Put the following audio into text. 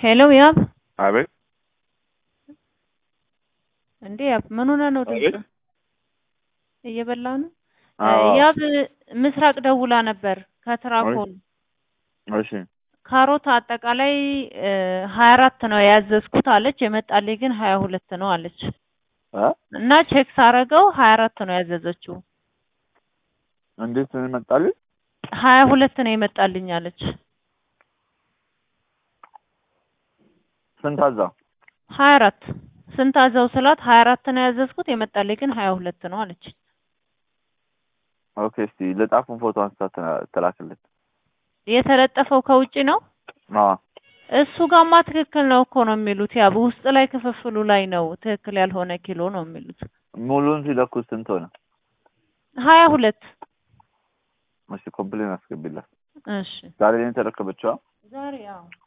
ሄሎ ያብ አቤት እንዴ ያብ ምን ሆነህ ነው አቤት ድምፅህ እየበላህ ነው አዎ ያብ ምስራቅ ደውላ ነበር ከትራኮን እሺ ካሮት አጠቃላይ ሀያ አራት ነው ያዘዝኩት አለች የመጣልኝ ግን ሀያ ሁለት ነው አለች እ እና ቼክ ሳረገው ሀያ አራት ነው ያዘዘችው እንዴት መጣልኝ ሀያ ሁለት ነው የመጣልኝ አለች ስንት አዛ ሀያ አራት ስንት አዘው ስላት ሀያ አራት ነው ያዘዝኩት የመጣልኝ ግን ሀያ ሁለት ነው አለች ኦኬ እስቲ ልጣፉን ፎቶ አንስታ ትላ- ትላክልኝ የተለጠፈው ከውጭ ነው አዎ እሱ ጋማ ትክክል ነው እኮ ነው የሚሉት ያ ውስጥ ላይ ክፍፍሉ ላይ ነው ትክክል ያልሆነ ኪሎ ነው የሚሉት ሙሉን ሲለኩት ስንት ሆነ ሀያ ሁለት እሺ ኮምፕሌን አስገቢላት እሺ ዛሬ ነው የተረከበችው ዛሬ ያው